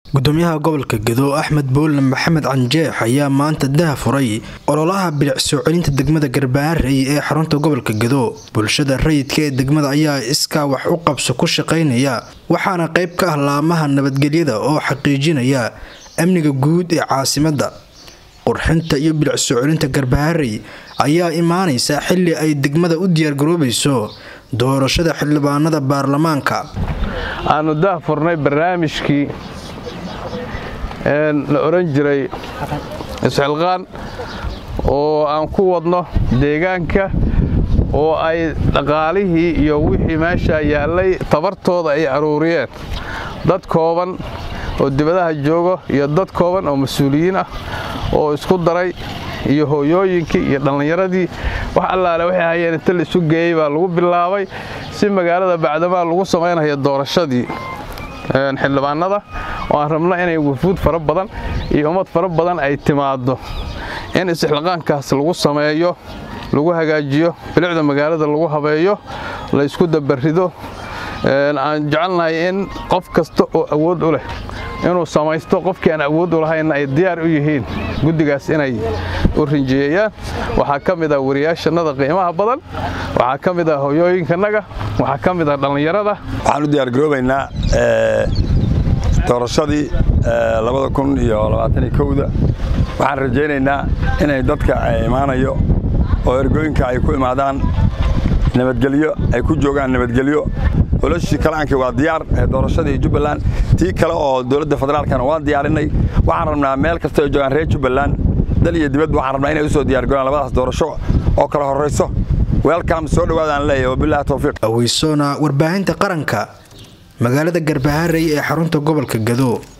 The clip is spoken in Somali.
gudoomiyaha gobolka gedo axmed buulle maxamed canjeex ayaa maanta daha furay ololaha bilic soo celinta degmada garbaharey ee xarunta gobolka gedo bulshada rayidka ee degmada ayaa iskaa wax u qabso ku shaqaynaya waxaana qayb ka ah laamaha nabadgelyada oo xaqiijinaya amniga guud ee caasimadda qurxinta iyo bilic soo celinta garbaharey ayaa imaanaysa xili ay degmada u diyaargaroobayso doorashada xildhibaanada baarlamaanka aanu dah furnay barnaamijkii la oran jiray isxilqaan oo aan ku wadno deegaanka oo ay dhaqaalihii iyo wixii meesha yaallay tabartooda ay aruuriyeen dad kooban oo dibadaha joogo iyo dad kooban oo mas-uuliyiin ah oo isku daray iyo hooyooyinkii iyo dhallinyaradii wax allaale waxay hayeen inta la isu geeyey baa lagu bilaabay si magaalada bacdamaa lagu samaynaya doorashadii xildhibaanada oo aan rabno inay wafuud fara badan iyo ummad fara badan ay timaaddo in isxilqaankaas lagu sameeyo lagu hagaajiyo bilicda magaalada lagu habeeyo la ysku dabarido aan jecelnahay in qof kasta oo awood u leh inuu samaysto qofkii aan awood u lahaynna ay diyaar u yihiin guddigaas inay u rinjiyeeyaan waxaa ka mid ah wariyaashannada qiimaha badan waxaa ka mid ah hoyooyinkanaga waxaa ka mid ah dhallinyarada waxaan u diyaargaroobaynaa doorashadii labada kun iyo labaataniyo kowda waxaan rajaynaynaa inay dadka imaanayo oo ergooyinka ay ku imaadaan nabadgelyo ay ku joogaan nabadgelyo olashii kalaankii waa diyaar doorashadii jubbaland tii kale oo dowladda federaalkana waan diyaarinay waxaan rabnaa meel kasta ay joogaan reer jubbaland dal iyo dibad waxaan rabnaa inay u soo diyaargaroaan labadaas doorasho oo kala horrayso weelkaam soo dhowaadaan leeyahay wabilahi towfiiq aweysoona warbaahinta qaranka magaalada garbaharey ee xarunta gobolka gado